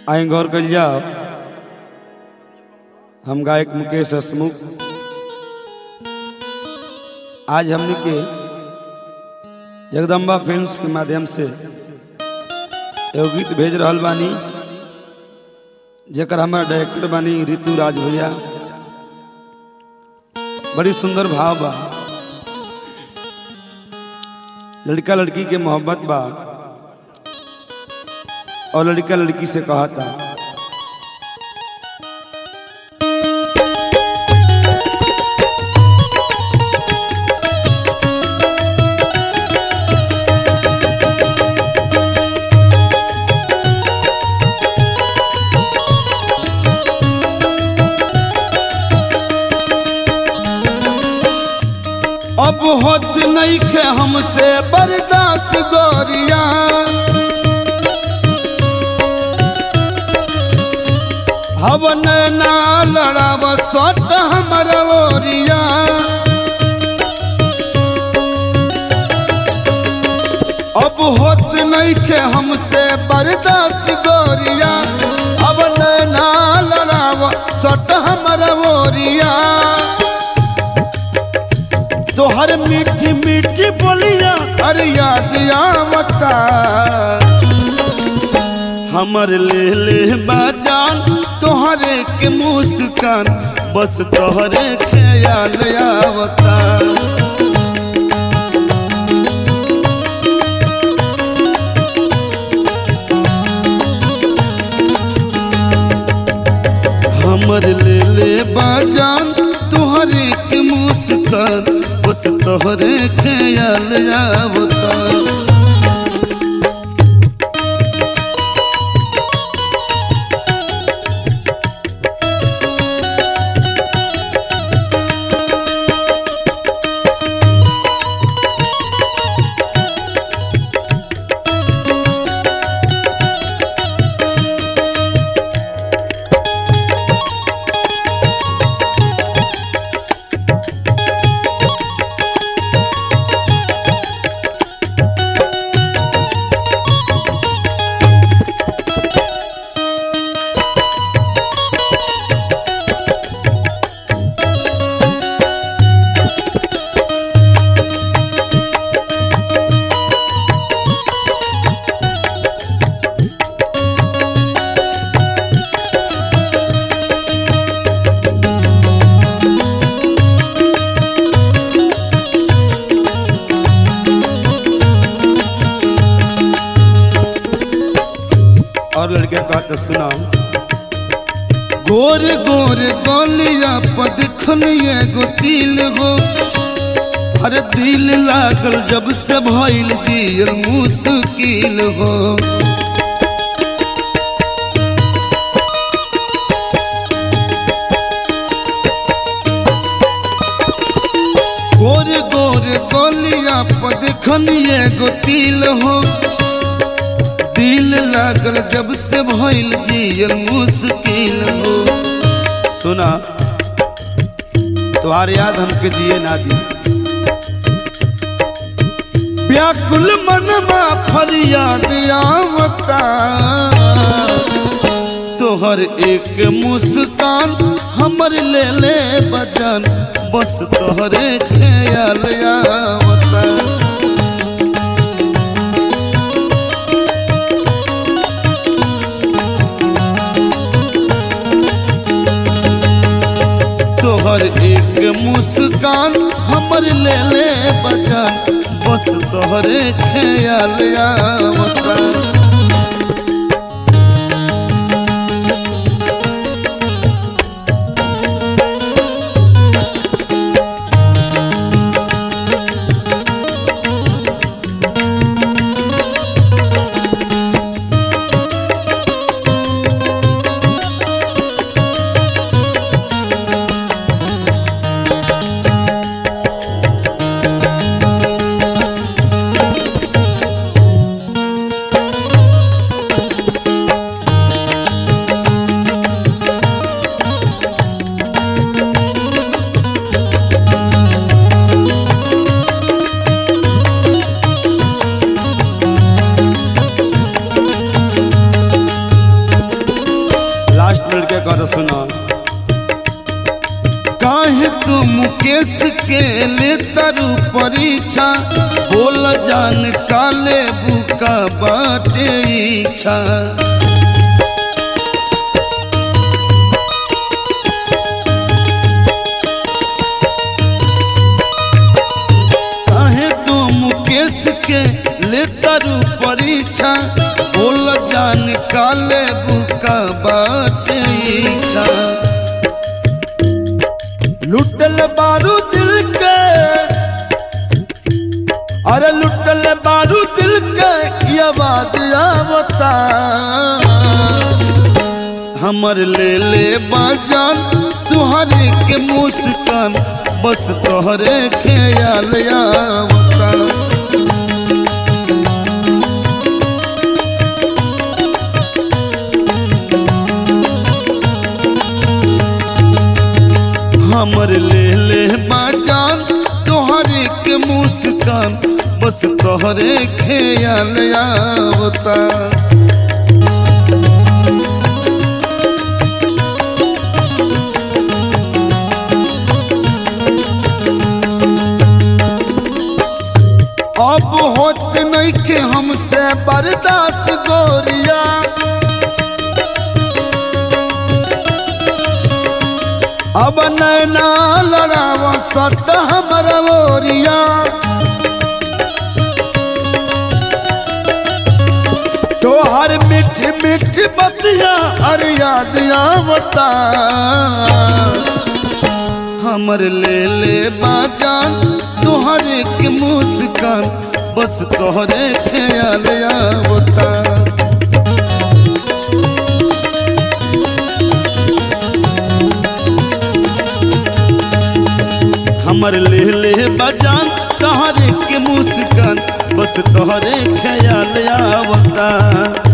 आई गौर कर जाओ हम गायक मुकेश हसमुख आज हमने के जगदम्बा फिल्म्स के माध्यम से एगो गीत भेज रहल बानी जेकर हमारा डायरेक्टर बानी ऋतु राज भैया बड़ी सुंदर भाव बा लड़का लड़की के मोहब्बत बा और लड़का लड़की से कहा था अब होत नहीं खे हमसे बर्दाश्त गोरिया हवन ना लड़ाव सत हमर ओरिया अब होत नहीं खे हमसे बर्दाश्त गोरिया अब ना लड़ाव सत हमर ओरिया तोहर मीठी मीठी बोलिया अरे याद आवता हमर ले ले बाजान तोहरे के मुस्कान बस तोहरे ख्याल आवता हमर ले ले बाजान तोहरे के मुस्कान बस तोहरे ख्याल आवता और लड़के का तो सुनाओ गोर गोर गोलिया पद खनिए गो तिल हो हर दिल लागल जब से भइल जियल मुश्किल हो गोर गोर गोलिया पद खनिए गो तिल हो दिल लागल जब से भइल जियल मुश्किल हो सुना तुम्हारे याद हमके जिए ना दी व्याकुल मनमा फरियाद आवता तोहर एक मुस्कान हमर ले ले बचन बस तोहरे ख्याल आवता तोहर एक मुस्कान हमर ले ले बचन बस तोहरे ख्याल आवता के कर सुना काहे तू मुकेश के ले तरु परीक्षा बोल जान काले बुका बाटे इच्छा काहे तू मुकेश के ले तरु परीक्षा बोल जान काले बुका बाटे इच्छा लुटल बारू दिल के अरे लुटल बारू दिल के ये बात आवता हमर ले ले बाजान तुहरे के मुस्कान बस तोहरे ख्याल आवता हमर ले ले बाजान तोहरे के मुस्कान बस तोहरे ख्याल आवता अब होत नहीं के हमसे बर्दाश्त गोरिया अब नैना लड़ाव सट हमर मोरिया तोहर मीठ मीठ बतिया अरे याद आवता हमर ले ले बाजान तोहरे के मुस्कान बस तोहरे ख्याल आवता हमर ले ले बजान तोहरे के मुस्कान बस तोहरे ख्याल आवता